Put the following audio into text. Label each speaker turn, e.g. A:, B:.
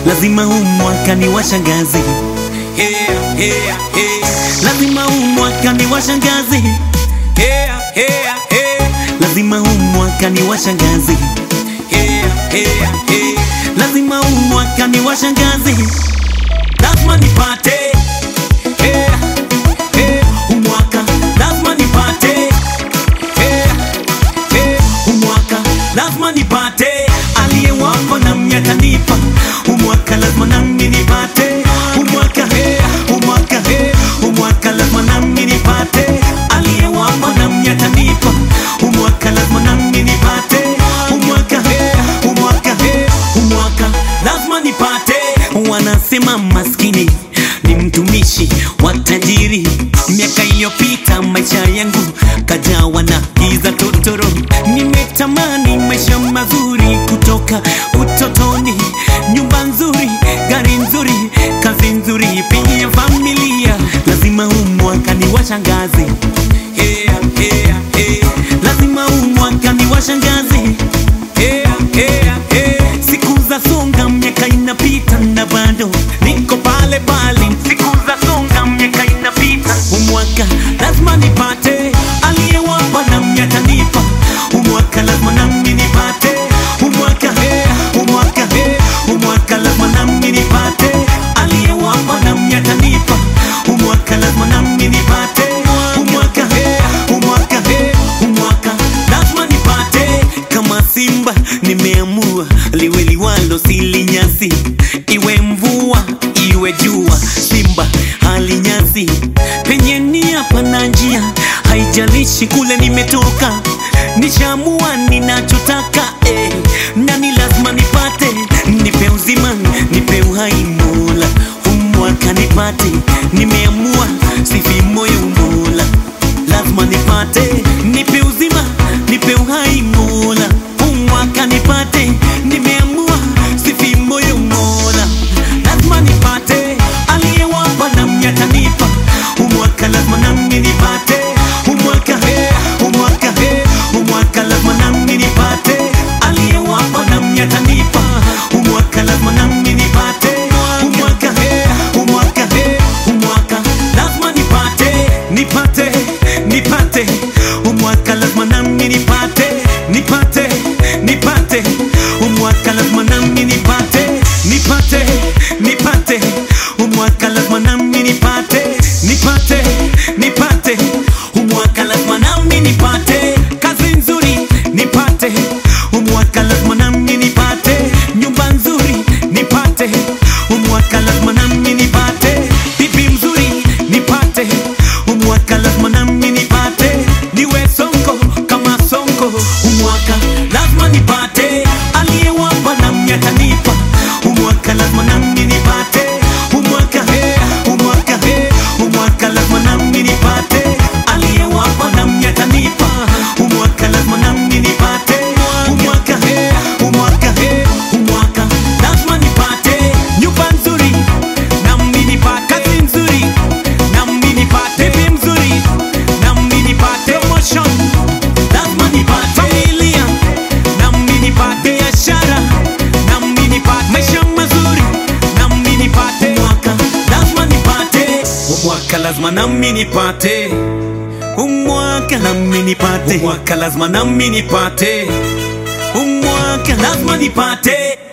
A: lazima huu mwaka ni washangazi yeah, yeah, yeah. lazima huu mwaka ni washangazi yeah, yeah, yeah. lazima huu mwaka ni washangazi yeah, yeah, yeah. lazima huu mwaka ni washangazi lazima nipate yeah, yeah. huu mwaka lazima nipate yeah, yeah. huu mwaka lazima nipate aliyewako na miaka nipa huu mwaka lazima nami nipate huu mwaka huu mwaka huu mwaka lazima nami nipate aliyewako na miaka nipa huu mwaka lazima nami nipate huu mwaka huu mwaka huu mwaka lazima nipate wanasema maskini ni mtumishi wa tajiri miaka iliyopita maisha yangu kajawa na giza totoro nimetamani maisha mazuri kutoka utotoni nyumba nzuri gari nzuri kazi nzuri pia familia lazima huu mwaka ni washangazi yeah, yeah, yeah. lazima huu mwaka ni washangazi yeah, yeah, yeah. siku za songa miaka inapita na bado niko pale pale siku za songa miaka inapita umwaka lazima nipate aliyewapa na miaka nipa umwaka lazima nami nipate umwaka umwaka umwaka lazima nami nipate aliyewapa na miaka nipa umwaka lazima nami nipate umwaka umwaka umwaka lazima nipate kama simba nimeamua liwe liwalo silinyasi iwe mvua iwe jua simba halinyasi penye nia pana njia haijalishi kule nimetoka nishamua ninachotaka eh, nani lazima nipate nipe uzima nipe uhai mola umwaka nipate nimeamua sifi moyo mola lazima nipate nipe uzima nipe uhai mola umwaka nipate nimeamua sifi moyo mola lazima nipate aliyewapa na miaka nipa umwaka lazima nami nipate umwaka umwaka umwaka lazima nami nipate aliyewapa na miaka nipa umwaka lazima nami nipate umwaka umwaka umwaka lazima nipate nipate nipate umwaka lazima nami nipate nipate nipate umwaka lazima nami nipate nipate nipate umwaka lazima nami nipate nipate nipate umwaka lazima nami nipate kazi nzuri nipate umwaka lazima nami nipate nyumba nzuri nipate umwaka lazima nami nipate bibi mzuri nipate umwaka lazima nami nipate niwe sonko kama sonko umwaka lazima nipate aliyewapa na miaka nipa umwaka lazima nami nipate umwaka umwaka umwaka lazima nami nipate aliyewapa na miaka nipa umwaka lazima nami nipate umwaka umwaka umwaka lazima nipate nyumba nzuri nami nipate kazi nzuri nami nipate bibi mzuri nami nipate promotion lazima nipate familia nami nipate biashara nami nipate maisha mazuri nami nipate mwaka lazima nipate mwaka lazima nami nipate umwaka nami nipate umwaka lazima nami nipate umwaka lazima nipate